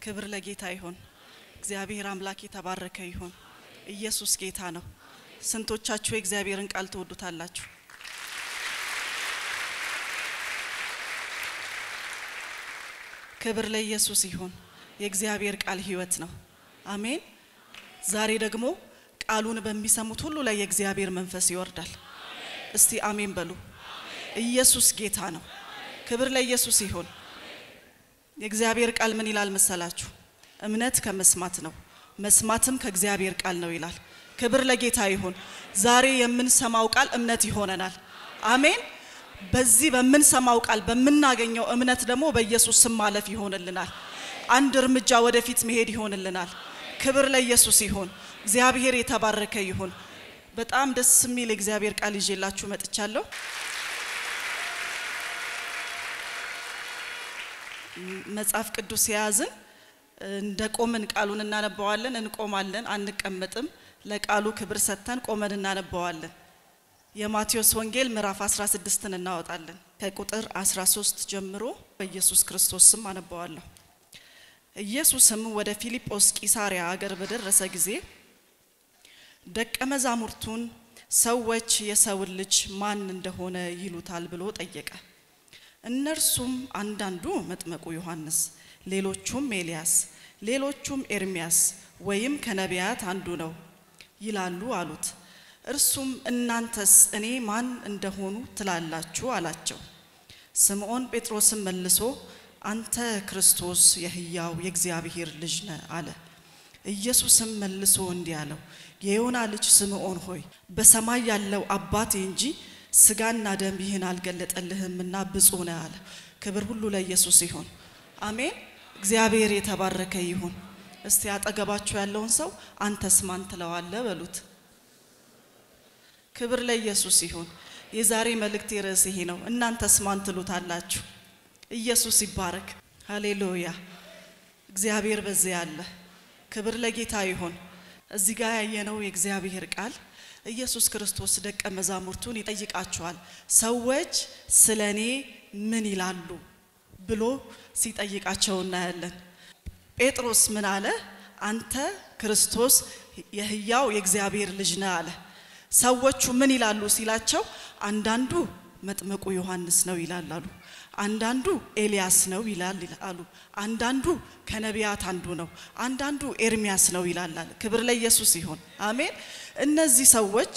ክብር ለጌታ ይሁን። እግዚአብሔር አምላክ የተባረከ ይሁን። ኢየሱስ ጌታ ነው። ስንቶቻችሁ የእግዚአብሔርን ቃል ትወዱታላችሁ? ክብር ለኢየሱስ ይሁን። የእግዚአብሔር ቃል ሕይወት ነው። አሜን። ዛሬ ደግሞ ቃሉን በሚሰሙት ሁሉ ላይ የእግዚአብሔር መንፈስ ይወርዳል። እስቲ አሜን በሉ። ኢየሱስ ጌታ ነው። ክብር ለኢየሱስ ይሁን። የእግዚአብሔር ቃል ምን ይላል መሰላችሁ? እምነት ከመስማት ነው፣ መስማትም ከእግዚአብሔር ቃል ነው ይላል። ክብር ለጌታ ይሁን። ዛሬ የምንሰማው ቃል እምነት ይሆነናል። አሜን። በዚህ በምንሰማው ቃል በምናገኘው እምነት ደግሞ በኢየሱስ ስም ማለፍ ይሆንልናል። አንድ እርምጃ ወደፊት መሄድ ይሆንልናል። ክብር ለኢየሱስ ይሁን። እግዚአብሔር የተባረከ ይሁን። በጣም ደስ የሚል የእግዚአብሔር ቃል ይዤላችሁ መጥቻለሁ። መጽሐፍ ቅዱስ የያዝን እንደ ቆምን ቃሉን እናነባዋለን፣ እንቆማለን፣ አንቀመጥም። ለቃሉ ክብር ሰጥተን ቆመን እናነባዋለን። የማቴዎስ ወንጌል ምዕራፍ 16ን እናወጣለን። ከቁጥር 13 ጀምሮ በኢየሱስ ክርስቶስ ስም አነባዋለሁ። ኢየሱስም ወደ ፊልጶስ ቂሳሪያ አገር በደረሰ ጊዜ ደቀ መዛሙርቱን ሰዎች የሰውን ልጅ ማን እንደሆነ ይሉታል ብሎ ጠየቀ። እነርሱም አንዳንዱ መጥመቁ ዮሐንስ፣ ሌሎቹም ኤልያስ፣ ሌሎቹም ኤርሚያስ ወይም ከነቢያት አንዱ ነው ይላሉ አሉት። እርሱም እናንተስ እኔ ማን እንደሆኑ ትላላችሁ አላቸው። ስምዖን ጴጥሮስም መልሶ አንተ ክርስቶስ የሕያው የእግዚአብሔር ልጅ ነህ አለ። ኢየሱስም መልሶ እንዲህ አለው፣ የዮና ልጅ ስምዖን ሆይ በሰማይ ያለው አባቴ እንጂ ስጋና ደም ይህን አልገለጠልህምና ብፁዕ ነህ አለ። ክብር ሁሉ ለኢየሱስ ይሁን። አሜን። እግዚአብሔር የተባረከ ይሁን። እስቲ አጠገባችሁ ያለውን ሰው አንተስ ማን ትለዋለህ በሉት። ክብር ለኢየሱስ ይሁን። የዛሬ መልእክት ርዕስ ይሄ ነው። እናንተስ ማን ትሉታላችሁ? ኢየሱስ ይባረክ። ሃሌሉያ። እግዚአብሔር በዚያ አለ። ክብር ለጌታ ይሁን። እዚህ ጋር ያየነው የእግዚአብሔር ቃል ኢየሱስ ክርስቶስ ደቀ መዛሙርቱን ይጠይቃቸዋል። ሰዎች ስለ እኔ ምን ይላሉ ብሎ ሲጠይቃቸው እናያለን። ጴጥሮስ ምን አለ? አንተ ክርስቶስ የሕያው የእግዚአብሔር ልጅ ነህ አለ። ሰዎቹ ምን ይላሉ ሲላቸው፣ አንዳንዱ መጥምቁ ዮሐንስ ነው ይላል አሉ። አንዳንዱ ኤልያስ ነው ይላል አሉ። አንዳንዱ ከነቢያት አንዱ ነው፣ አንዳንዱ ኤርሚያስ ነው ይላል አለ። ክብር ለኢየሱስ ይሁን። አሜን። እነዚህ ሰዎች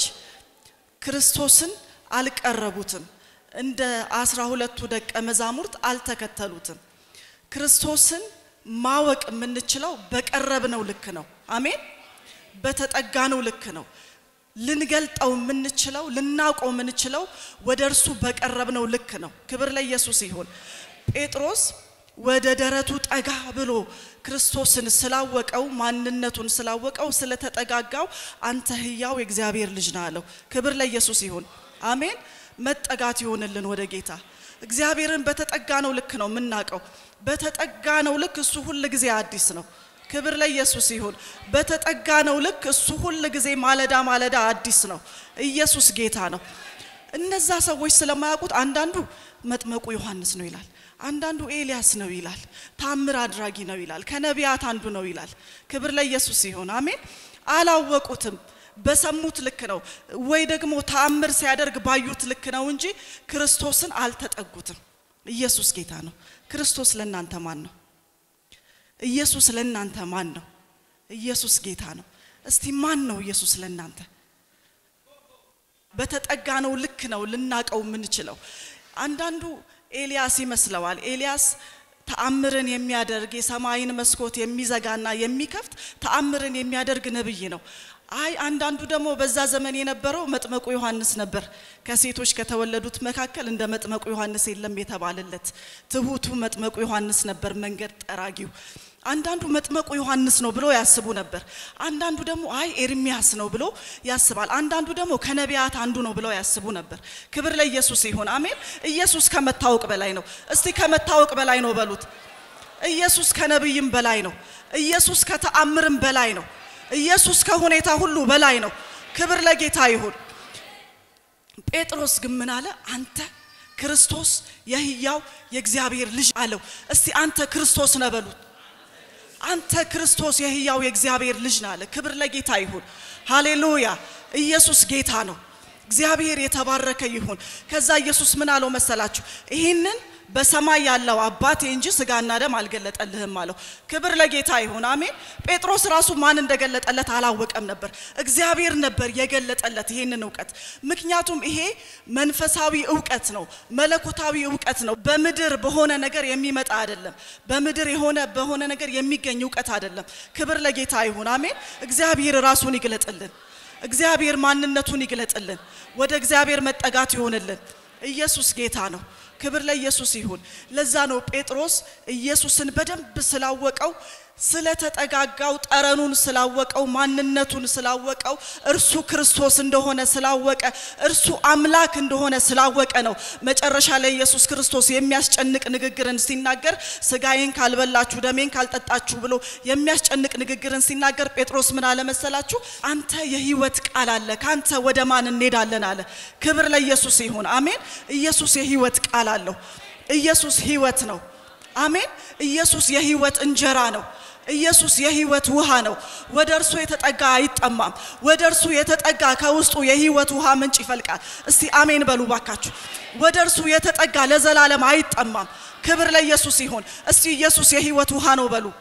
ክርስቶስን አልቀረቡትም። እንደ አስራ ሁለቱ ደቀ መዛሙርት አልተከተሉትም። ክርስቶስን ማወቅ የምንችለው በቀረብነው ልክ ነው። አሜን። በተጠጋነው ልክ ነው። ልንገልጠው የምንችለው ልናውቀው የምንችለው ወደ እርሱ በቀረብነው ልክ ነው። ክብር ለኢየሱስ ይሁን። ጴጥሮስ ወደ ደረቱ ጠጋ ብሎ ክርስቶስን ስላወቀው ማንነቱን ስላወቀው ስለተጠጋጋው አንተ ሕያው የእግዚአብሔር ልጅ ነህ አለው። ክብር ለኢየሱስ ይሁን። አሜን። መጠጋት ይሆንልን ወደ ጌታ። እግዚአብሔርን በተጠጋነው ልክ ነው የምናውቀው። በተጠጋነው ልክ እሱ ሁል ጊዜ አዲስ ነው። ክብር ለኢየሱስ ይሁን። በተጠጋነው ልክ እሱ ሁል ጊዜ ማለዳ ማለዳ አዲስ ነው። ኢየሱስ ጌታ ነው። እነዛ ሰዎች ስለማያውቁት አንዳንዱ መጥመቁ ዮሐንስ ነው ይላል፣ አንዳንዱ ኤልያስ ነው ይላል፣ ታምር አድራጊ ነው ይላል፣ ከነቢያት አንዱ ነው ይላል። ክብር ለኢየሱስ ይሁን። አሜን። አላወቁትም። በሰሙት ልክ ነው ወይ ደግሞ ተአምር ሲያደርግ ባዩት ልክ ነው እንጂ ክርስቶስን አልተጠጉትም። ኢየሱስ ጌታ ነው። ክርስቶስ ለእናንተ ማን ነው? ኢየሱስ ለእናንተ ማን ነው? ኢየሱስ ጌታ ነው። እስቲ ማን ነው ኢየሱስ ለእናንተ? በተጠጋነው ልክ ነው ልናቀው የምንችለው። አንዳንዱ ኤልያስ ይመስለዋል። ኤልያስ ተአምርን የሚያደርግ የሰማይን መስኮት የሚዘጋና የሚከፍት ተአምርን የሚያደርግ ነብይ ነው። አይ አንዳንዱ ደግሞ በዛ ዘመን የነበረው መጥመቁ ዮሐንስ ነበር። ከሴቶች ከተወለዱት መካከል እንደ መጥመቁ ዮሐንስ የለም የተባለለት ትሁቱ መጥመቁ ዮሐንስ ነበር፣ መንገድ ጠራጊው። አንዳንዱ መጥመቁ ዮሐንስ ነው ብሎ ያስቡ ነበር። አንዳንዱ ደግሞ አይ ኤርሚያስ ነው ብሎ ያስባል። አንዳንዱ ደግሞ ከነቢያት አንዱ ነው ብለው ያስቡ ነበር። ክብር ለኢየሱስ ይሁን። አሜን። ኢየሱስ ከመታወቅ በላይ ነው። እስቲ ከመታወቅ በላይ ነው በሉት። ኢየሱስ ከነቢይም በላይ ነው። ኢየሱስ ከተአምርም በላይ ነው። ኢየሱስ ከሁኔታ ሁሉ በላይ ነው። ክብር ለጌታ ይሁን። ጴጥሮስ ግን ምን አለ? አንተ ክርስቶስ የሕያው የእግዚአብሔር ልጅ አለው። እስቲ አንተ ክርስቶስ ነህ በሉት። አንተ ክርስቶስ የሕያው የእግዚአብሔር ልጅ ነህ አለ። ክብር ለጌታ ይሁን። ሃሌሉያ! ኢየሱስ ጌታ ነው። እግዚአብሔር የተባረከ ይሁን። ከዛ ኢየሱስ ምን አለው መሰላችሁ? ይህንን በሰማይ ያለው አባቴ እንጂ ስጋና ደም አልገለጠልህም አለው። ክብር ለጌታ ይሁን። አሜን። ጴጥሮስ ራሱ ማን እንደገለጠለት አላወቀም ነበር። እግዚአብሔር ነበር የገለጠለት ይሄንን እውቀት። ምክንያቱም ይሄ መንፈሳዊ እውቀት ነው፣ መለኮታዊ እውቀት ነው። በምድር በሆነ ነገር የሚመጣ አይደለም። በምድር የሆነ በሆነ ነገር የሚገኝ እውቀት አይደለም። ክብር ለጌታ ይሁን። አሜን። እግዚአብሔር ራሱን ይግለጥልን። እግዚአብሔር ማንነቱን ይግለጥልን። ወደ እግዚአብሔር መጠጋት ይሆንልን። ኢየሱስ ጌታ ነው። ክብር ለኢየሱስ ይሁን። ለዛ ነው ጴጥሮስ ኢየሱስን በደንብ ስላወቀው ስለተጠጋጋው ጠረኑን ስላወቀው ማንነቱን ስላወቀው እርሱ ክርስቶስ እንደሆነ ስላወቀ እርሱ አምላክ እንደሆነ ስላወቀ ነው መጨረሻ ላይ ኢየሱስ ክርስቶስ የሚያስጨንቅ ንግግርን ሲናገር ስጋዬን ካልበላችሁ ደሜን ካልጠጣችሁ ብሎ የሚያስጨንቅ ንግግርን ሲናገር ጴጥሮስ ምን አለ መሰላችሁ? አንተ የህይወት ቃል አለ፣ ካንተ ወደ ማን እንሄዳለን አለ። ክብር ለኢየሱስ ይሁን። አሜን። ኢየሱስ የህይወት ቃል አለው። ኢየሱስ ህይወት ነው። አሜን። ኢየሱስ የህይወት እንጀራ ነው። ኢየሱስ የህይወት ውሃ ነው። ወደ እርሱ የተጠጋ አይጠማም። ወደ እርሱ የተጠጋ ከውስጡ የህይወት ውሃ ምንጭ ይፈልቃል። እስቲ አሜን በሉ ባካችሁ። ወደ እርሱ የተጠጋ ለዘላለም አይጠማም። ክብር ለኢየሱስ ይሁን። እስቲ ኢየሱስ የህይወት ውሃ ነው በሉ።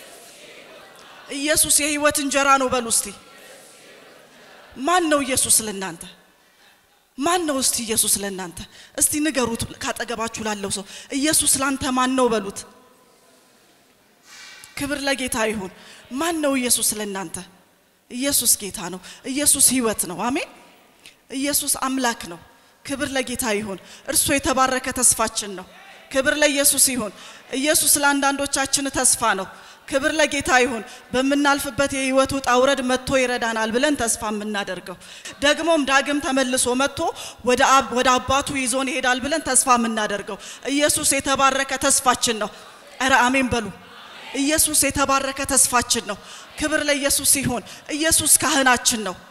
ኢየሱስ የህይወት እንጀራ ነው በሉ። እስቲ ማን ነው ኢየሱስ ለእናንተ? ማን ነው እስቲ ኢየሱስ ለእናንተ? እስቲ ንገሩት ካጠገባችሁ ላለው ሰው ኢየሱስ ላንተ ማን ነው በሉት። ክብር ለጌታ ይሁን። ማን ነው ኢየሱስ ለእናንተ? ኢየሱስ ጌታ ነው። ኢየሱስ ህይወት ነው። አሜን። ኢየሱስ አምላክ ነው። ክብር ለጌታ ይሁን። እርሱ የተባረከ ተስፋችን ነው። ክብር ለኢየሱስ ይሁን። ኢየሱስ ለአንዳንዶቻችን ተስፋ ነው። ክብር ለጌታ ይሁን። በምናልፍበት የህይወት ውጣ ውረድ መጥቶ ይረዳናል ብለን ተስፋ የምናደርገው ደግሞም ዳግም ተመልሶ መጥቶ ወደ አብ ወደ አባቱ ይዞን ይሄዳል ብለን ተስፋ የምናደርገው ኢየሱስ የተባረከ ተስፋችን ነው። እረ አሜን በሉ። ኢየሱስ የተባረከ ተስፋችን ነው። ክብር ለኢየሱስ ይሁን። ኢየሱስ ካህናችን ነው።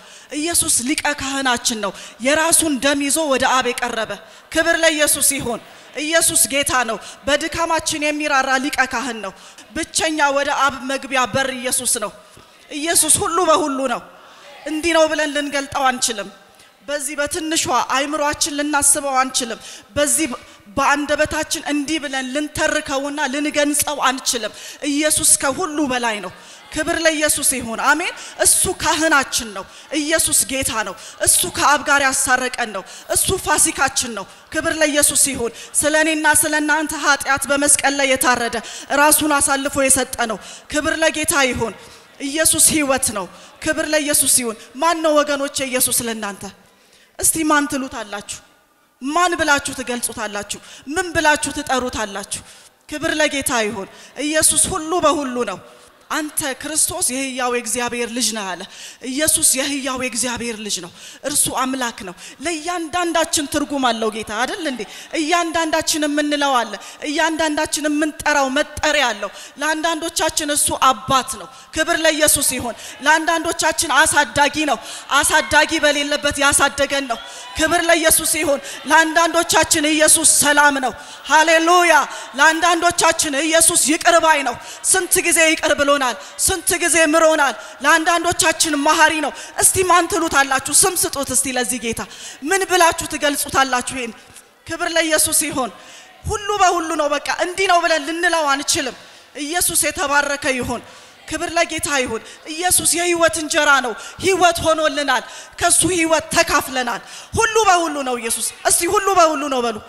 ኢየሱስ ሊቀ ካህናችን ነው። የራሱን ደም ይዞ ወደ አብ የቀረበ ክብር ለኢየሱስ ይሁን። ኢየሱስ ጌታ ነው። በድካማችን የሚራራ ሊቀ ካህን ነው። ብቸኛ ወደ አብ መግቢያ በር ኢየሱስ ነው። ኢየሱስ ሁሉ በሁሉ ነው። እንዲህ ነው ብለን ልንገልጠው አንችልም። በዚህ በትንሿ አይምሯችን ልናስበው አንችልም። በዚህ በአንደበታችን እንዲህ ብለን ልንተርከውና ልንገንጸው አንችልም። ኢየሱስ ከሁሉ በላይ ነው። ክብር ለኢየሱስ ይሁን። አሜን። እሱ ካህናችን ነው። ኢየሱስ ጌታ ነው። እሱ ከአብ ጋር ያሳረቀን ነው። እሱ ፋሲካችን ነው። ክብር ለኢየሱስ ይሁን። ስለ እኔና ስለ እናንተ ኃጢአት በመስቀል ላይ የታረደ ራሱን አሳልፎ የሰጠ ነው። ክብር ለጌታ ይሁን። ኢየሱስ ህይወት ነው። ክብር ለኢየሱስ ይሁን። ማን ነው ወገኖቼ ኢየሱስ ለእናንተ? እስቲ ማን ትሉታላችሁ? ማን ብላችሁ ትገልጹታላችሁ? ምን ብላችሁ ትጠሩታላችሁ? ክብር ለጌታ ይሁን። ኢየሱስ ሁሉ በሁሉ ነው። አንተ ክርስቶስ የህያው የእግዚአብሔር ልጅ ነህ አለ። ኢየሱስ የህያው የእግዚአብሔር ልጅ ነው። እርሱ አምላክ ነው። ለእያንዳንዳችን ትርጉም አለው ጌታ አይደል እንዴ? እያንዳንዳችን የምንለው አለ። እያንዳንዳችን የምንጠራው መጠሪያ አለው። ለአንዳንዶቻችን እሱ አባት ነው። ክብር ለኢየሱስ ይሁን። ለአንዳንዶቻችን አሳዳጊ ነው። አሳዳጊ በሌለበት ያሳደገን ነው። ክብር ለኢየሱስ ይሁን። ለአንዳንዶቻችን ኢየሱስ ሰላም ነው። ሃሌሉያ። ለአንዳንዶቻችን ኢየሱስ ይቅር ባይ ነው። ስንት ጊዜ ይቅር ብሎናል። ስንት ጊዜ ምሮናል። ለአንዳንዶቻችን መሐሪ ነው። እስቲ ማን ትሉታላችሁ? ስም ስጡት እስቲ ለዚህ ጌታ ምን ብላችሁ ትገልጹታላችሁ? ይሄን ክብር ለኢየሱስ ይሁን። ሁሉ በሁሉ ነው። በቃ እንዲህ ነው ብለን ልንለው አንችልም። ኢየሱስ የተባረከ ይሁን። ክብር ለጌታ ይሁን። ኢየሱስ የህይወት እንጀራ ነው። ህይወት ሆኖልናል። ከሱ ህይወት ተካፍለናል። ሁሉ በሁሉ ነው ኢየሱስ። እስቲ ሁሉ በሁሉ ነው በሉ።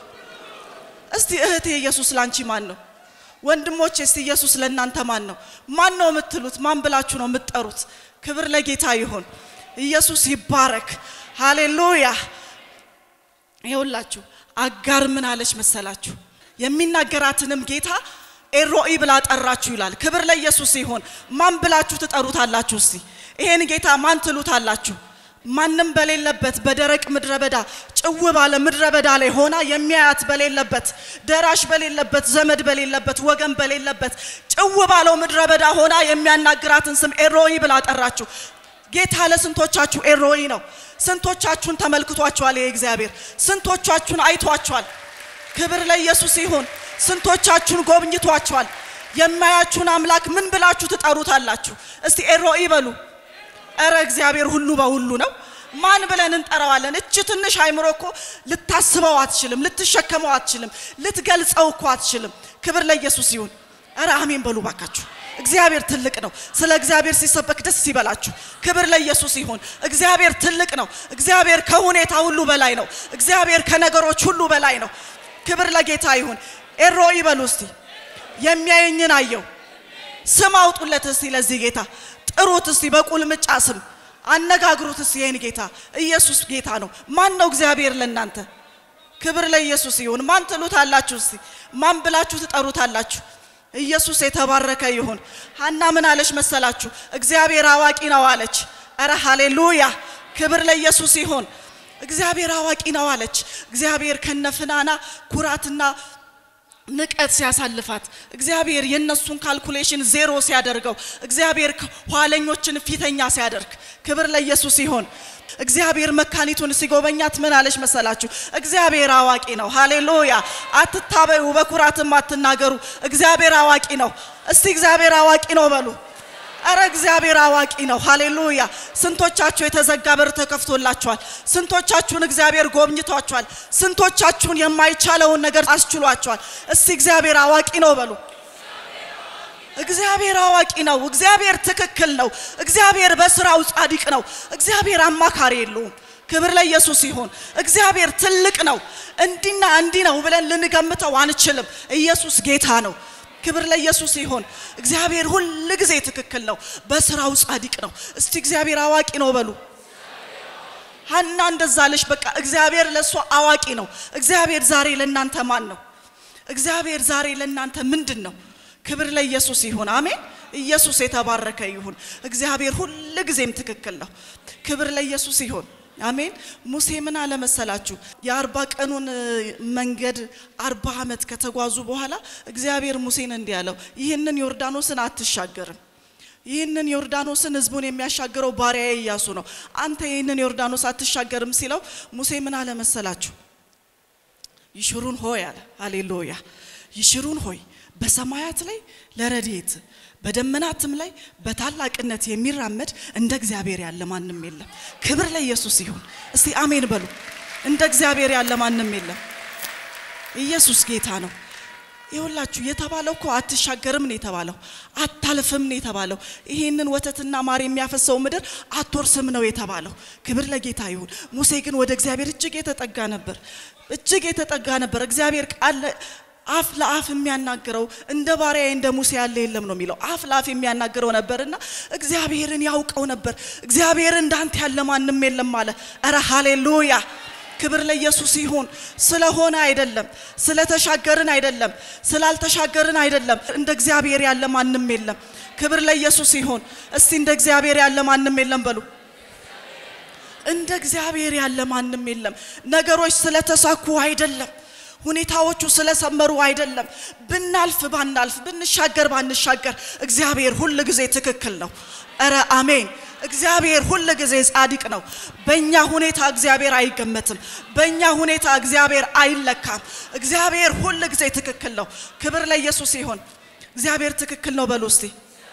እስቲ እህቴ ኢየሱስ ላንቺ ማን ነው? ወንድሞቼ እስቲ ኢየሱስ ለእናንተ ማን ነው? ማን ነው የምትሉት? ማን ብላችሁ ነው የምትጠሩት? ክብር ለጌታ ይሁን። ኢየሱስ ይባረክ። ሃሌሉያ። ይኸውላችሁ አጋር ምን አለች መሰላችሁ? የሚናገራትንም ጌታ ኤሮኢ ብላ ጠራችሁ ይላል። ክብር ለኢየሱስ ይሁን። ማን ብላችሁ ትጠሩታላችሁ? እስቲ ይሄን ጌታ ማን ትሉታላችሁ? ማንም በሌለበት በደረቅ ምድረ በዳ ጭው ባለ ምድረ በዳ ላይ ሆና የሚያያት በሌለበት ደራሽ በሌለበት ዘመድ በሌለበት ወገን በሌለበት ጭው ባለው ምድረ በዳ ሆና የሚያናግራትን ስም ኤሮኢ ብላ ጠራችሁ። ጌታ ለስንቶቻችሁ ኤሮኢ ነው? ስንቶቻችሁን ተመልክቷችኋል? ይሄ እግዚአብሔር ስንቶቻችሁን አይቷችኋል? ክብር ለኢየሱስ ይሁን። ስንቶቻችሁን ጎብኝቷችኋል? የማያችሁን አምላክ ምን ብላችሁ ትጠሩታላችሁ? እስቲ ኤሮኢ በሉ። እረ እግዚአብሔር ሁሉ በሁሉ ነው። ማን ብለን እንጠራዋለን? እች ትንሽ አይምሮ እኮ ልታስበው አትችልም፣ ልትሸከመው አትችልም፣ ልትገልጸው እኮ አትችልም። ክብር ለኢየሱስ ይሁን። እረ አሜን በሉ ባካችሁ። እግዚአብሔር ትልቅ ነው። ስለ እግዚአብሔር ሲሰበክ ደስ ይበላችሁ። ክብር ለኢየሱስ ይሁን። እግዚአብሔር ትልቅ ነው። እግዚአብሔር ከሁኔታ ሁሉ በላይ ነው። እግዚአብሔር ከነገሮች ሁሉ በላይ ነው። ክብር ለጌታ ይሁን። ኤሮኢ በሉ እስቲ። የሚያየኝን አየው። ስም አውጡለት እስቲ ለዚህ ጌታ ጥሩት እስቲ በቁልምጫ ስም አነጋግሩት እስቲ ይህን ጌታ ኢየሱስ ጌታ ነው። ማን ነው እግዚአብሔር ለእናንተ? ክብር ለኢየሱስ ይሁን። ማን ትሉታላችሁ? እስቲ ማን ብላችሁ ትጠሩታላችሁ? ኢየሱስ የተባረከ ይሁን። ሀና ምን አለች መሰላችሁ? እግዚአብሔር አዋቂ ነው አለች። እረ ሃሌሉያ! ክብር ለኢየሱስ ይሁን። እግዚአብሔር አዋቂ ነው አለች። እግዚአብሔር ከነፍናና ኩራትና ንቀት ሲያሳልፋት እግዚአብሔር የነሱን ካልኩሌሽን ዜሮ ሲያደርገው እግዚአብሔር ኋለኞችን ፊተኛ ሲያደርግ ክብር ለኢየሱስ ይሆን። እግዚአብሔር መካኒቱን ሲጎበኛት ምን አለች መሰላችሁ? እግዚአብሔር አዋቂ ነው። ሃሌሉያ! አትታበዩ፣ በኩራትም አትናገሩ። እግዚአብሔር አዋቂ ነው። እስቲ እግዚአብሔር አዋቂ ነው በሉ። አረ እግዚአብሔር አዋቂ ነው። ሃሌሉያ! ስንቶቻችሁ የተዘጋ በር ተከፍቶላችኋል? ስንቶቻችሁን እግዚአብሔር ጎብኝቷችኋል? ስንቶቻችሁን የማይቻለውን ነገር አስችሏችኋል? እስቲ እግዚአብሔር አዋቂ ነው በሉ። እግዚአብሔር አዋቂ ነው። እግዚአብሔር ትክክል ነው። እግዚአብሔር በስራው ጻድቅ ነው። እግዚአብሔር አማካሪ የለውም። ክብር ለኢየሱስ ይሁን። እግዚአብሔር ትልቅ ነው። እንዲና እንዲህ ነው ብለን ልንገምተው አንችልም። ኢየሱስ ጌታ ነው። ክብር ለኢየሱስ ይሁን። እግዚአብሔር ሁል ጊዜ ትክክል ነው። በስራው ጻድቅ ነው። እስቲ እግዚአብሔር አዋቂ ነው በሉ። ሀና እንደዛ አለች። በቃ እግዚአብሔር ለእሷ አዋቂ ነው። እግዚአብሔር ዛሬ ለእናንተ ማን ነው? እግዚአብሔር ዛሬ ለእናንተ ምንድን ነው? ክብር ለኢየሱስ ይሁን። አሜን። ኢየሱስ የተባረከ ይሁን። እግዚአብሔር ሁል ጊዜም ትክክል ነው። ክብር ለኢየሱስ ይሁን። አሜን። ሙሴ ምን አለ መሰላችሁ? የአርባ ቀኑን መንገድ አርባ ዓመት ከተጓዙ በኋላ እግዚአብሔር ሙሴን እንዲህ አለው፣ ይህንን ዮርዳኖስን አትሻገርም። ይህንን ዮርዳኖስን ህዝቡን የሚያሻግረው ባሪያዬ ኢያሱ ነው። አንተ ይህንን ዮርዳኖስ አትሻገርም ሲለው ሙሴ ምን አለ መሰላችሁ? ይሽሩን ሆይ አለ። ሃሌሉያ። ይሽሩን ሆይ በሰማያት ላይ ለረድኤት በደመናትም ላይ በታላቅነት የሚራመድ እንደ እግዚአብሔር ያለ ማንም የለም። ክብር ለኢየሱስ ይሁን። እስቲ አሜን በሉ። እንደ እግዚአብሔር ያለ ማንም የለም። ኢየሱስ ጌታ ነው። ይሁላችሁ የተባለው እኮ አትሻገርም ነው የተባለው፣ አታልፍም ነው የተባለው። ይሄንን ወተትና ማር የሚያፈሰው ምድር አትወርስም ነው የተባለው። ክብር ለጌታ ይሁን። ሙሴ ግን ወደ እግዚአብሔር እጅግ የተጠጋ ነበር፣ እጅግ የተጠጋ ነበር። እግዚአብሔር ቃል አፍ ለአፍ የሚያናግረው እንደ ባሪያ እንደ ሙሴ ያለ የለም ነው የሚለው። አፍ ለአፍ የሚያናግረው ነበርና እግዚአብሔርን ያውቀው ነበር። እግዚአብሔር እንዳንተ ያለ ማንም የለም አለ። እረ ሃሌሉያ! ክብር ለኢየሱስ ይሁን። ስለሆነ አይደለም፣ ስለተሻገርን አይደለም፣ ስላልተሻገርን አይደለም። እንደ እግዚአብሔር ያለ ማንም የለም። ክብር ለኢየሱስ ይሁን። እስቲ እንደ እግዚአብሔር ያለ ማንም የለም በሉ። እንደ እግዚአብሔር ያለ ማንም የለም። ነገሮች ስለተሳኩ አይደለም ሁኔታዎቹ ስለሰመሩ አይደለም። ብናልፍ ባናልፍ፣ ብንሻገር ባንሻገር እግዚአብሔር ሁል ጊዜ ትክክል ነው። እረ አሜን። እግዚአብሔር ሁል ጊዜ ጻድቅ ነው። በእኛ ሁኔታ እግዚአብሔር አይገመትም። በእኛ ሁኔታ እግዚአብሔር አይለካም። እግዚአብሔር ሁል ጊዜ ትክክል ነው። ክብር ለኢየሱስ ይሁን። እግዚአብሔር ትክክል ነው በሉ እስቲ።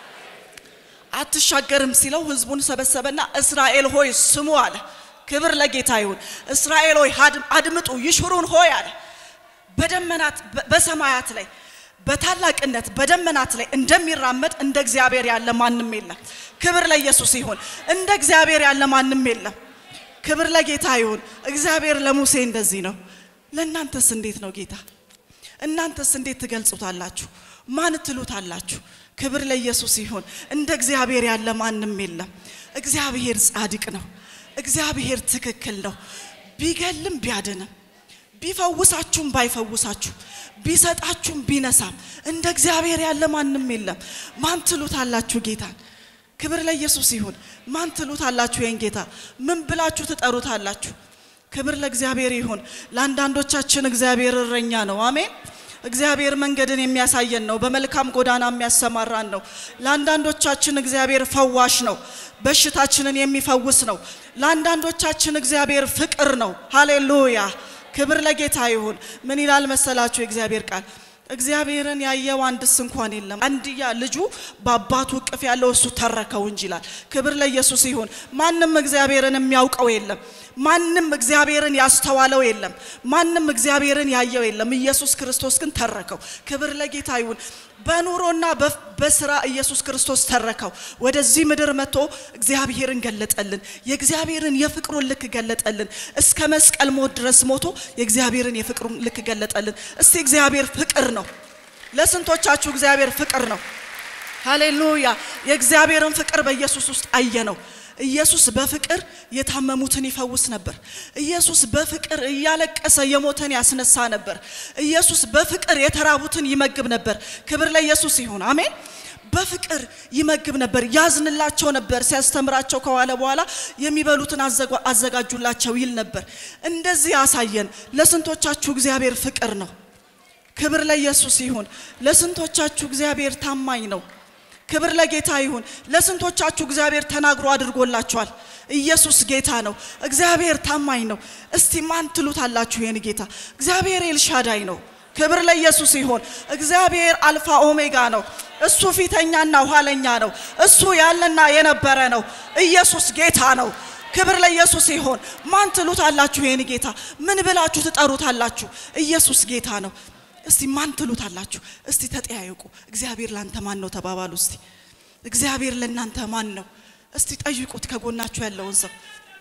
አትሻገርም ሲለው ህዝቡን ሰበሰበና እስራኤል ሆይ ስሙ አለ። ክብር ለጌታ ይሁን። እስራኤል ሆይ አድምጡ፣ ይሽሩን ሆይ አለ በደመናት በሰማያት ላይ በታላቅነት በደመናት ላይ እንደሚራመድ እንደ እግዚአብሔር ያለ ማንም የለም። ክብር ለኢየሱስ ይሁን። እንደ እግዚአብሔር ያለ ማንም የለም። ክብር ለጌታ ይሁን። እግዚአብሔር ለሙሴ እንደዚህ ነው። ለእናንተስ እንዴት ነው ጌታ? እናንተስ እንዴት ትገልጹታላችሁ? ማን ትሉታላችሁ? ክብር ለኢየሱስ ይሁን። እንደ እግዚአብሔር ያለ ማንም የለም። እግዚአብሔር ጻድቅ ነው። እግዚአብሔር ትክክል ነው። ቢገልም ቢያድንም ቢፈውሳችሁም ባይፈውሳችሁ ቢሰጣችሁም ቢነሳም እንደ እግዚአብሔር ያለ ማንም የለም። ማን ትሉታላችሁ ጌታን? ክብር ለኢየሱስ ይሁን። ማን ትሉታላችሁ ይህን ጌታ? ምን ብላችሁ ትጠሩታላችሁ? ክብር ለእግዚአብሔር ይሁን። ለአንዳንዶቻችን እግዚአብሔር እረኛ ነው። አሜን። እግዚአብሔር መንገድን የሚያሳየን ነው። በመልካም ጎዳና የሚያሰማራን ነው። ለአንዳንዶቻችን እግዚአብሔር ፈዋሽ ነው። በሽታችንን የሚፈውስ ነው። ለአንዳንዶቻችን እግዚአብሔር ፍቅር ነው። ሃሌሉያ ክብር ለጌታ ይሁን። ምን ይላል መሰላችሁ የእግዚአብሔር ቃል? እግዚአብሔርን ያየው አንድስ እንኳን የለም። አንድያ ልጁ በአባቱ እቅፍ ያለው እሱ ተረከው እንጂ ይላል። ክብር ለኢየሱስ ይሁን። ማንም እግዚአብሔርን የሚያውቀው የለም። ማንም እግዚአብሔርን ያስተዋለው የለም። ማንም እግዚአብሔርን ያየው የለም። ኢየሱስ ክርስቶስ ግን ተረከው። ክብር ለጌታ ይሁን። በኑሮና በስራ ኢየሱስ ክርስቶስ ተረከው። ወደዚህ ምድር መጥቶ እግዚአብሔርን ገለጠልን። የእግዚአብሔርን የፍቅሩን ልክ ገለጠልን። እስከ መስቀል ሞት ድረስ ሞቶ የእግዚአብሔርን የፍቅሩን ልክ ገለጠልን። እስቲ እግዚአብሔር ፍቅር ነው። ለስንቶቻችሁ እግዚአብሔር ፍቅር ነው? ሃሌሉያ! የእግዚአብሔርን ፍቅር በኢየሱስ ውስጥ አየ ነው። ኢየሱስ በፍቅር የታመሙትን ይፈውስ ነበር። ኢየሱስ በፍቅር እያለቀሰ የሞተን ያስነሳ ነበር። ኢየሱስ በፍቅር የተራቡትን ይመግብ ነበር። ክብር ለኢየሱስ ይሁን። አሜን። በፍቅር ይመግብ ነበር፣ ያዝንላቸው ነበር። ሲያስተምራቸው ከዋለ በኋላ የሚበሉትን አዘጋጁላቸው ይል ነበር። እንደዚህ ያሳየን። ለስንቶቻችሁ እግዚአብሔር ፍቅር ነው? ክብር ለኢየሱስ ይሁን። ለስንቶቻችሁ እግዚአብሔር ታማኝ ነው? ክብር ለጌታ ይሁን። ለስንቶቻችሁ እግዚአብሔር ተናግሮ አድርጎላችኋል? ኢየሱስ ጌታ ነው። እግዚአብሔር ታማኝ ነው። እስቲ ማን ትሉታላችሁ? ይህን ጌታ እግዚአብሔር ኤልሻዳይ ነው። ክብር ለኢየሱስ ይሁን። እግዚአብሔር አልፋ ኦሜጋ ነው። እሱ ፊተኛና ኋለኛ ነው። እሱ ያለና የነበረ ነው። ኢየሱስ ጌታ ነው። ክብር ለኢየሱስ ይሁን። ማን ትሉታላችሁ? ይህን ጌታ ምን ብላችሁ ትጠሩታላችሁ? ኢየሱስ ጌታ ነው። እስቲ ማን ትሉታላችሁ? እስቲ ተጠያየቁ። እግዚአብሔር ላንተ ማን ነው ተባባሉ። እስቲ እግዚአብሔር ለእናንተ ማን ነው? እስቲ ጠይቁት ከጎናችሁ ያለውን ሰው።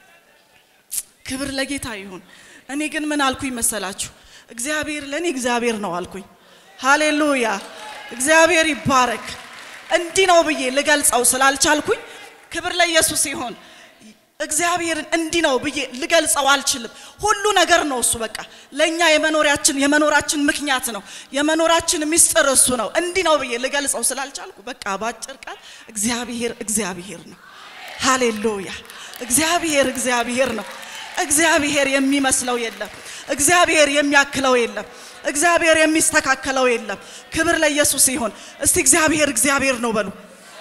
ክብር ለጌታ ይሁን። እኔ ግን ምን አልኩኝ መሰላችሁ? እግዚአብሔር ለእኔ እግዚአብሔር ነው አልኩኝ። ሃሌሉያ! እግዚአብሔር ይባረክ። እንዲህ ነው ብዬ ልገልጸው ስላልቻልኩኝ ክብር ለኢየሱስ ይሁን። እግዚአብሔርን እንዲህ ነው ብዬ ልገልጸው አልችልም። ሁሉ ነገር ነው እሱ። በቃ ለእኛ የመኖሪያችን የመኖራችን ምክንያት ነው። የመኖራችን ምስጢር እሱ ነው። እንዲህ ነው ብዬ ልገልጸው ስላልቻልኩ በቃ ባጭር ቃል እግዚአብሔር እግዚአብሔር ነው። ሃሌሉያ! እግዚአብሔር እግዚአብሔር ነው። እግዚአብሔር የሚመስለው የለም። እግዚአብሔር የሚያክለው የለም። እግዚአብሔር የሚስተካከለው የለም። ክብር ለኢየሱስ ይሁን። እስቲ እግዚአብሔር እግዚአብሔር ነው በሉ።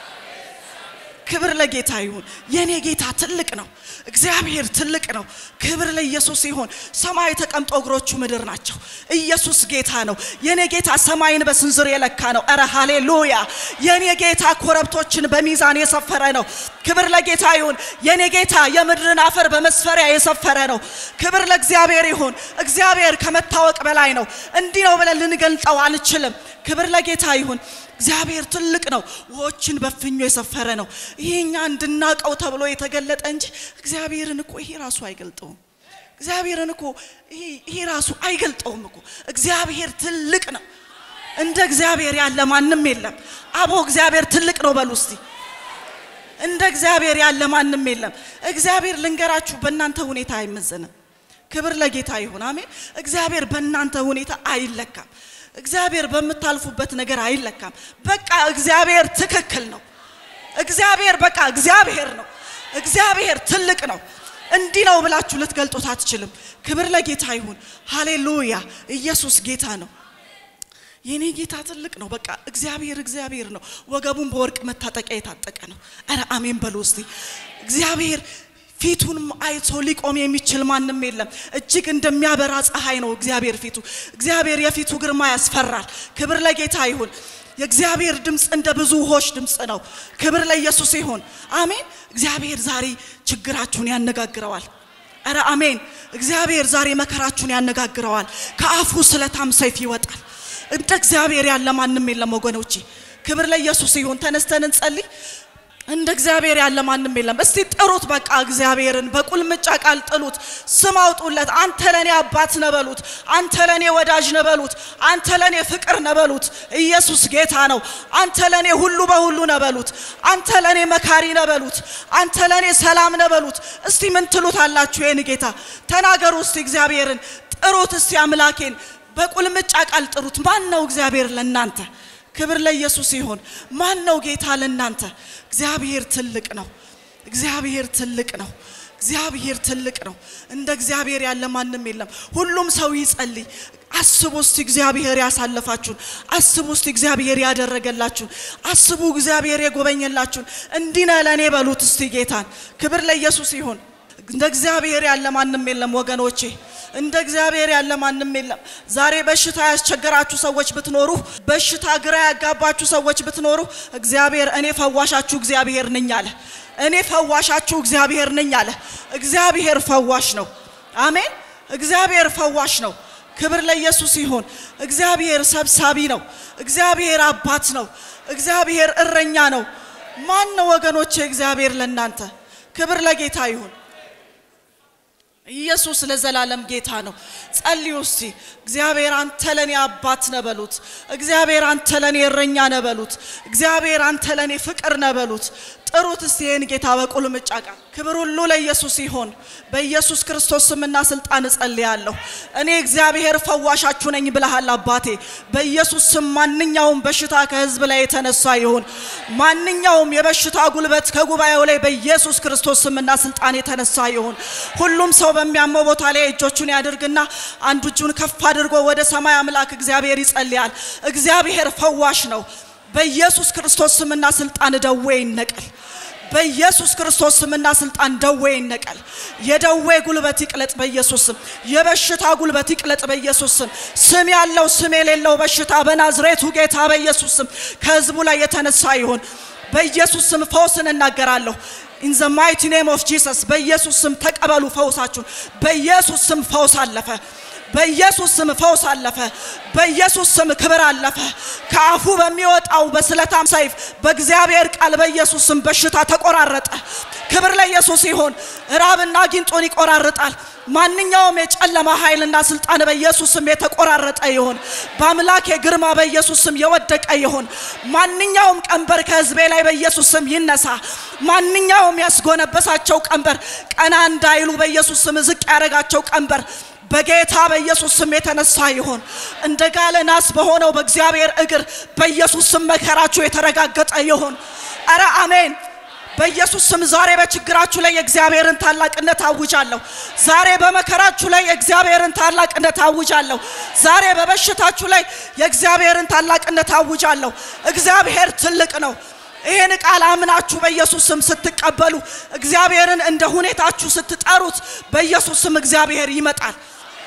ክብር ለጌታ ይሁን። የኔ ጌታ ትልቅ ነው። እግዚአብሔር ትልቅ ነው። ክብር ለኢየሱስ ይሁን። ሰማይ ተቀምጦ እግሮቹ ምድር ናቸው። ኢየሱስ ጌታ ነው። የኔ ጌታ ሰማይን በስንዝር የለካ ነው። እረ ሃሌሉያ! የኔ ጌታ ኮረብቶችን በሚዛን የሰፈረ ነው። ክብር ለጌታ ይሁን። የኔ ጌታ የምድርን አፈር በመስፈሪያ የሰፈረ ነው። ክብር ለእግዚአብሔር ይሁን። እግዚአብሔር ከመታወቅ በላይ ነው። እንዲህ ነው ብለን ልንገልጠው አንችልም። ክብር ለጌታ ይሁን። እግዚአብሔር ትልቅ ነው። ውሆችን በፍኞ የሰፈረ ነው። ይሄ እኛ እንድናቀው ተብሎ የተገለጠ እንጂ እግዚአብሔርን እኮ ይሄ ራሱ አይገልጠውም። እግዚአብሔርን እኮ ይሄ ራሱ አይገልጠውም እኮ። እግዚአብሔር ትልቅ ነው። እንደ እግዚአብሔር ያለ ማንም የለም። አቦ እግዚአብሔር ትልቅ ነው በሉ እስቲ። እንደ እግዚአብሔር ያለ ማንም የለም። እግዚአብሔር ልንገራችሁ፣ በእናንተ ሁኔታ አይመዘንም። ክብር ለጌታ ይሁን። አሜን። እግዚአብሔር በእናንተ ሁኔታ አይለካም። እግዚአብሔር በምታልፉበት ነገር አይለካም። በቃ እግዚአብሔር ትክክል ነው። እግዚአብሔር በቃ እግዚአብሔር ነው። እግዚአብሔር ትልቅ ነው። እንዲህ ነው ብላችሁ ልትገልጡት አትችልም። ክብር ለጌታ ይሁን። ሃሌሉያ! ኢየሱስ ጌታ ነው። የኔ ጌታ ትልቅ ነው። በቃ እግዚአብሔር እግዚአብሔር ነው። ወገቡን በወርቅ መታጠቂያ የታጠቀ ነው። አረ አሜን በሉ እስቲ። እግዚአብሔር ፊቱን አይቶ ሊቆም የሚችል ማንም የለም። እጅግ እንደሚያበራ ፀሐይ ነው እግዚአብሔር ፊቱ። እግዚአብሔር የፊቱ ግርማ ያስፈራል። ክብር ለጌታ ይሁን። የእግዚአብሔር ድምፅ እንደ ብዙ ውሆች ድምፅ ነው። ክብር ለኢየሱስ ይሁን። አሜን። እግዚአብሔር ዛሬ ችግራችሁን ያነጋግረዋል። አረ አሜን። እግዚአብሔር ዛሬ መከራችሁን ያነጋግረዋል። ከአፉ ስለታም ሰይፍ ይወጣል። እንደ እግዚአብሔር ያለ ማንም የለም ወገኖቼ። ክብር ለኢየሱስ ይሁን። ተነስተን እንጸልይ። እንደ እግዚአብሔር ያለ ማንም የለም። እስቲ ጥሩት፣ በቃ እግዚአብሔርን በቁልምጫ ቃል ጥሉት፣ ስም አውጡለት። አንተ ለኔ አባት ነበሉት፣ አንተ ለኔ ወዳጅ ነበሉት፣ አንተ ለኔ ፍቅር ነበሉት። ኢየሱስ ጌታ ነው። አንተ ለኔ ሁሉ በሁሉ ነበሉት፣ አንተ ለኔ መካሪ ነበሉት፣ አንተ ለኔ ሰላም ነበሉት። እስቲ ምን ትሉት አላችሁ? ይህን ጌታ ተናገሩ እስቲ፣ እግዚአብሔርን ጥሩት እስቲ፣ አምላኬን በቁልምጫ ቃል ጥሩት። ማን ነው እግዚአብሔር ለእናንተ? ክብር ለኢየሱስ ይሁን። ማን ነው ጌታ ለእናንተ? እግዚአብሔር ትልቅ ነው። እግዚአብሔር ትልቅ ነው። እግዚአብሔር ትልቅ ነው። እንደ እግዚአብሔር ያለ ማንም የለም። ሁሉም ሰው ይጸልይ። አስቡ እስቲ እግዚአብሔር ያሳለፋችሁን፣ አስቡ እስቲ እግዚአብሔር ያደረገላችሁን፣ አስቡ እግዚአብሔር የጎበኘላችሁን። እንዲህ ነህ ለእኔ በሉት እስቲ ጌታን። ክብር ለኢየሱስ ይሁን። እንደ እግዚአብሔር ያለ ማንም የለም ወገኖቼ። እንደ እግዚአብሔር ያለ ማንም የለም። ዛሬ በሽታ ያስቸገራችሁ ሰዎች ብትኖሩ፣ በሽታ ግራ ያጋባችሁ ሰዎች ብትኖሩ፣ እግዚአብሔር እኔ ፈዋሻችሁ እግዚአብሔር ነኝ አለ። እኔ ፈዋሻችሁ እግዚአብሔር ነኝ አለ። እግዚአብሔር ፈዋሽ ነው። አሜን። እግዚአብሔር ፈዋሽ ነው። ክብር ለኢየሱስ ይሁን። እግዚአብሔር ሰብሳቢ ነው። እግዚአብሔር አባት ነው። እግዚአብሔር እረኛ ነው። ማን ነው ወገኖቼ? እግዚአብሔር ለእናንተ ክብር ለጌታ ይሁን። ኢየሱስ ለዘላለም ጌታ ነው። ጸልዩ እስቲ። እግዚአብሔር አንተ ለኔ አባት ነህ በሉት። እግዚአብሔር አንተ ለኔ እረኛ ነህ በሉት። እግዚአብሔር አንተ ለኔ ፍቅር ነህ በሉት። ጥሩት እስቲ ይህን ጌታ በቁልምጫ ቃል። ክብር ሁሉ ለኢየሱስ ይሁን። በኢየሱስ ክርስቶስ ስምና ስልጣን እጸልያለሁ። እኔ እግዚአብሔር ፈዋሻችሁ ነኝ ብለሃል አባቴ። በኢየሱስ ስም ማንኛውም በሽታ ከህዝብ ላይ የተነሳ ይሁን። ማንኛውም የበሽታ ጉልበት ከጉባኤው ላይ በኢየሱስ ክርስቶስ ስምና ስልጣን የተነሳ ይሁን። ሁሉም ሰው በሚያመው ቦታ ላይ እጆቹን ያድርግና አንዱ እጁን ከፍ አድርጎ ወደ ሰማይ አምላክ እግዚአብሔር ይጸልያል። እግዚአብሔር ፈዋሽ ነው። በኢየሱስ ክርስቶስ ስምና ስልጣን ደዌ ይነቀል። በኢየሱስ ክርስቶስ ስምና ስልጣን ደዌ ይነቀል። የደዌ ጉልበት ይቅለጥ በኢየሱስ ስም። የበሽታ ጉልበት ይቅለጥ በኢየሱስ ስም። ስም ያለው ስም የሌለው በሽታ በናዝሬቱ ጌታ በኢየሱስ ስም ከህዝቡ ላይ የተነሳ ይሁን። በኢየሱስ ስም ፈውስን እናገራለሁ። ኢን ዘ ማይቲ ኔም ኦፍ ጂሰስ በኢየሱስ ስም ተቀበሉ ፈውሳችሁን። በኢየሱስ ስም ፈውስ አለፈ። በኢየሱስ ስም ፈውስ አለፈ። በኢየሱስ ስም ክብር አለፈ። ከአፉ በሚወጣው በስለታም ሰይፍ በእግዚአብሔር ቃል በኢየሱስ ስም በሽታ ተቆራረጠ። ክብር ለኢየሱስ ይሁን። ራብና ጊንጡን ይቆራርጣል። ማንኛውም የጨለማ ኃይልና ስልጣን በኢየሱስ ስም የተቆራረጠ ይሁን። በአምላኬ ግርማ በኢየሱስ ስም የወደቀ ይሁን። ማንኛውም ቀንበር ከህዝቤ ላይ በኢየሱስ ስም ይነሳ። ማንኛውም ያስጎነበሳቸው ቀንበር ቀና እንዳይሉ በኢየሱስ ስም ዝቅ ያደረጋቸው ቀንበር በጌታ በኢየሱስ ስም የተነሳ ይሁን። እንደ ጋለ ናስ በሆነው በእግዚአብሔር እግር በኢየሱስ ስም መከራችሁ የተረጋገጠ ይሁን። አረ አሜን። በኢየሱስ ስም ዛሬ በችግራችሁ ላይ የእግዚአብሔርን ታላቅነት አውጃለሁ። ዛሬ በመከራችሁ ላይ የእግዚአብሔርን ታላቅነት አውጃለሁ። ዛሬ በበሽታችሁ ላይ የእግዚአብሔርን ታላቅነት አውጃለሁ። እግዚአብሔር ትልቅ ነው። ይህን ቃል አምናችሁ በኢየሱስ ስም ስትቀበሉ እግዚአብሔርን እንደ ሁኔታችሁ ስትጠሩት በኢየሱስ ስም እግዚአብሔር ይመጣል።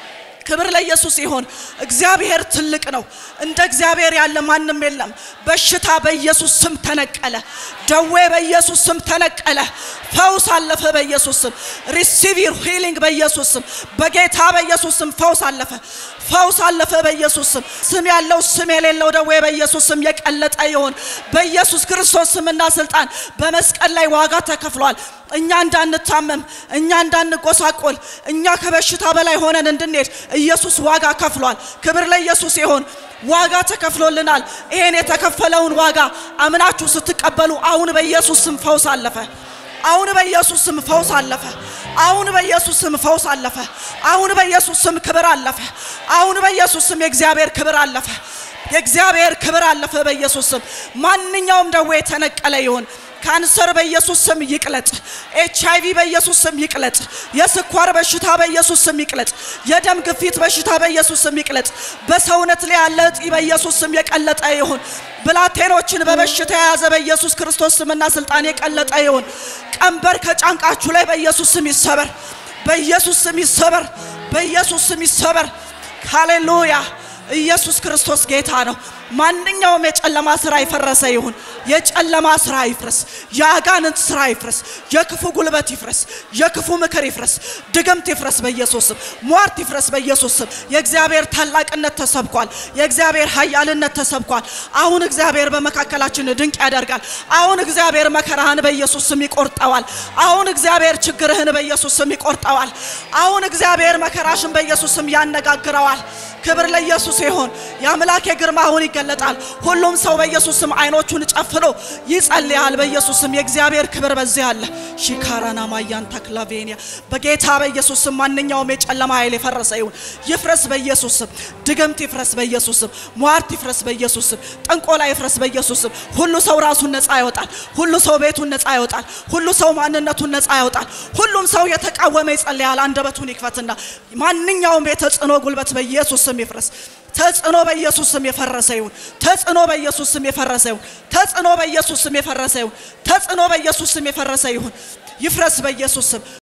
ክብር ለኢየሱስ ይሁን። እግዚአብሔር ትልቅ ነው። እንደ እግዚአብሔር ያለ ማንም የለም። በሽታ በኢየሱስ ስም ተነቀለ። ደዌ በኢየሱስ ስም ተነቀለ። ፈውስ አለፈ በኢየሱስ ስም። ሪሲቭ ዩር ሂሊንግ በኢየሱስ ስም። በጌታ በኢየሱስ ስም ፈውስ አለፈ። ፈውስ አለፈ በኢየሱስ ስም። ስም ያለው ስም የሌለው ደዌ በኢየሱስ ስም የቀለጠ ይሁን። በኢየሱስ ክርስቶስ ስምና ስልጣን በመስቀል ላይ ዋጋ ተከፍሏል። እኛ እንዳንታመም፣ እኛ እንዳንጎሳቆል፣ እኛ ከበሽታ በላይ ሆነን እንድንሄድ ኢየሱስ ዋጋ ከፍሏል። ክብር ለኢየሱስ ይሁን። ዋጋ ተከፍሎልናል። ይሄን የተከፈለውን ዋጋ አምናችሁ ስትቀበሉ አሁን በኢየሱስ ስም ፈውስ አለፈ። አሁን በኢየሱስ ስም ፈውስ አለፈ። አሁን በኢየሱስ ስም ፈውስ አለፈ። አሁን በኢየሱስ ስም ክብር አለፈ። አሁን በኢየሱስ ስም የእግዚአብሔር ክብር አለፈ። የእግዚአብሔር ክብር አለፈ በኢየሱስ ስም። ማንኛውም ደዌ የተነቀለ ይሁን። ካንሰር በኢየሱስ ስም ይቅለጥ። ኤች አይቪ በኢየሱስ ስም ይቅለጥ። የስኳር በሽታ በኢየሱስ ስም ይቅለጥ። የደም ግፊት በሽታ በኢየሱስ ስም ይቅለጥ። በሰውነት ላይ ያለ እጢ በኢየሱስ ስም የቀለጠ ይሁን። ብላቴኖችን በበሽታ የያዘ በኢየሱስ ክርስቶስ ስምና ስልጣን የቀለጠ ይሁን። ቀንበር ከጫንቃችሁ ላይ በኢየሱስ ስም ይሰበር። በኢየሱስ ስም ይሰበር። በኢየሱስ ስም ይሰበር። ሃሌሉያ! ኢየሱስ ክርስቶስ ጌታ ነው። ማንኛውም የጨለማ ስራ ይፈረሰ ይሁን። የጨለማ ስራ ይፍረስ። የአጋንንት ስራ ይፍረስ። የክፉ ጉልበት ይፍረስ። የክፉ ምክር ይፍረስ። ድግምት ይፍረስ በኢየሱስ ስም። ሟርት ይፍረስ በኢየሱስ ስም። የእግዚአብሔር ታላቅነት ተሰብኳል። የእግዚአብሔር ኃያልነት ተሰብኳል። አሁን እግዚአብሔር በመካከላችን ድንቅ ያደርጋል። አሁን እግዚአብሔር መከራህን በኢየሱስ ስም ይቆርጠዋል። አሁን እግዚአብሔር ችግርህን በኢየሱስ ስም ይቆርጠዋል። አሁን እግዚአብሔር መከራሽን በኢየሱስ ስም ያነጋግረዋል። ክብር ለኢየሱስ ይሁን። የአምላኬ ግርማ አሁን ይገለጣል። ሁሉም ሰው በኢየሱስ ስም አይኖቹን ጨፍኖ ይጸልያል። በኢየሱስ ስም የእግዚአብሔር ክብር በዚህ አለ። ሺካራና ማያን ተክላቬኒያ በጌታ በኢየሱስ ስም ማንኛውም የጨለማ ኃይል የፈረሰ ይሁን ይፍረስ በኢየሱስ ስም። ድግምት ይፍረስ በኢየሱስ ስም። ሟርት ይፍረስ በኢየሱስ ስም። ጥንቆላ ይፍረስ በኢየሱስ ስም። ሁሉ ሰው ራሱን ነፃ ያወጣል። ሁሉ ሰው ቤቱን ነፃ ያወጣል። ሁሉ ሰው ማንነቱን ነፃ ያወጣል። ሁሉም ሰው የተቃወመ ይጸልያል። አንደበቱን ይክፈትና ማንኛውም የተጽዕኖ ጉልበት በኢየሱስ ስም ይፍረስ። ተጽዕኖ በኢየሱስ ስም የፈረሰ ይሁን። ተጽዕኖ በኢየሱስ ስም የፈረሰ ይሁን። ተጽዕኖ በኢየሱስ ስም የፈረሰ ይሁን። ተጽዕኖ በኢየሱስ ስም የፈረሰ ይሁን። ይፍረስ በኢየሱስ ስም።